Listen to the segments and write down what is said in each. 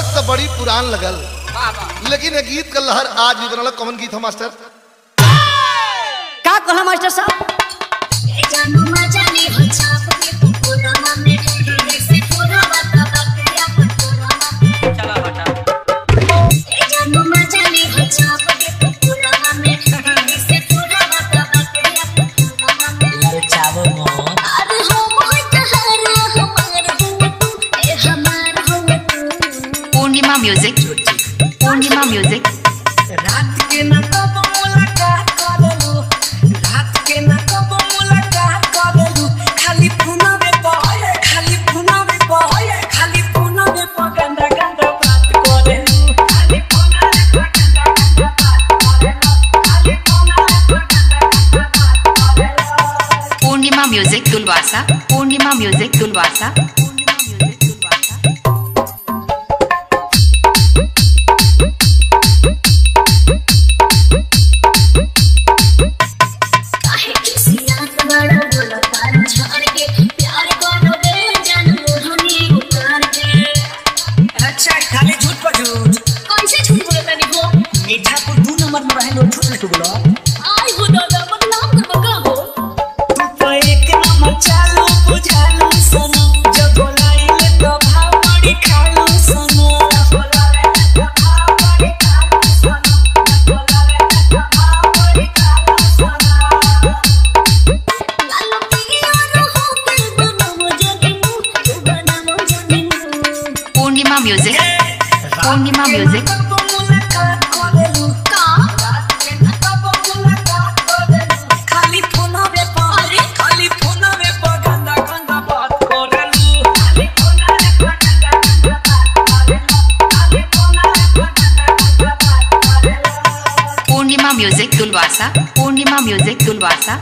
दर्द तो बड़ी पुरान लगल लेकिन ये गीत का लहर आज भी बनल कौन गीत है मास्टर का कहला मास्टर साहब जानू मजाने हो छाप के पूरा मने से पूरा बात बात या पूरा मने चला हटा जानू मजाने हो छाप के पूरा मने से पूरा बात बात या पूरा मने ललचावो मोर अरे हो मोह कहारा हमार हो तू ए हमार हो तू पूर्णिमा म्यूजिक पूर्णिमा म्यूजिक रात के न कब मुलाकात करलू रात के न कब मुलाकात करलू खाली फोनवे पर खाली फोनवे पर खाली फोनवे पर गंदा गंदा बात करलू खाली फोनवे पर गंदा गंदा बात करलू खाली फोनवे पर गंदा गंदा बात करलू पूर्णिमा म्यूजिक तुलवासा पूर्णिमा म्यूजिक तुलवासा काहे किसिया बड़ा बोला तार झाड़ के प्यार करो दे जानू हनी उतार के अच्छा खाली झूठ पर झूठ कौन से झूठ बोले तनी हो मीठापुर दू नंबर में रहलो झूठ नहीं बोलो आई हो दादा बदनाम कर बका हो तू तो एक नंबर चालू बुझालू सोनू जब बोलाइले तो भाव बड़ी खालू सोनू जब बोलाइले तो भाव बड़ी खालू सोनू जब बोलाइले तो भाव बड़ी खालू सोनू लालो पिया रहो के बनामो जगनू तू बनामो जगनू पूर्णिमा म्यूजिक पूर्णिमा म्यूजिक कब मुलाकात करेलू का रात के न कब मुलाकात करेलू खाली फोनवे पर खाली फोनवे पर गंदा गंदा बात करेलू खाली फोनवे पर गंदा गंदा बात करेलू खाली फोनवे पर गंदा गंदा बात करेलू पूर्णिमा म्यूजिक तुलवासा पूर्णिमा म्यूजिक तुलवासा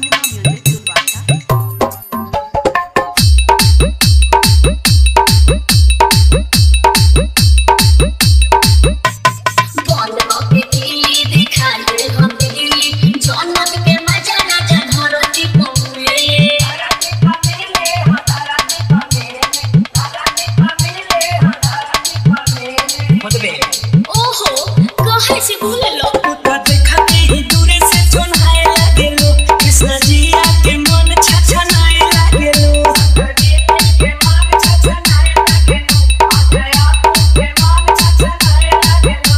बंद होके दिल्ली दिखा दे हम दिल्ली जनक के मजा ना जा धरती पौले धरती पमेले हो धरती पमेले धरती पमेले हो धरती पमेले मतबे ओहो कहे से भूले लो तू तो देखते ही दूरे से चुनाए लागेलो कृष्ण जी आके मन छछनाए लागेलो के मन छछनाए लागेलो अजय के मन छछनाए लागेलो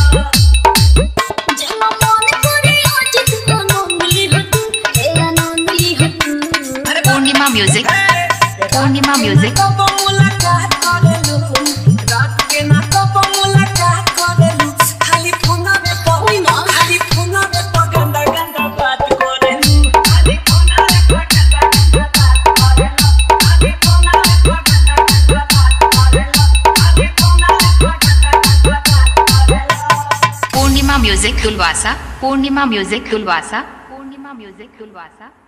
जब मन करे आज तू नंदी हो तू तेरा नंदी हो तू पूर्णिमा म्यूजिक पूर्णिमा म्यूजिक कब मुलाकात करेलू रात के ना कब मुलाकात करेलू खाली फोनवे पर खाली फोनवे पर गंदा गंदा बात करेलू खाली फोनवे पर गंदा गंदा बात करेलू खाली फोनवे पर गंदा गंदा बात करेलू खाली फोनवे पर गंदा गंदा बात करेलू Purnima music Tulwasa Purnima music Tulwasa Purnima music तुलवासा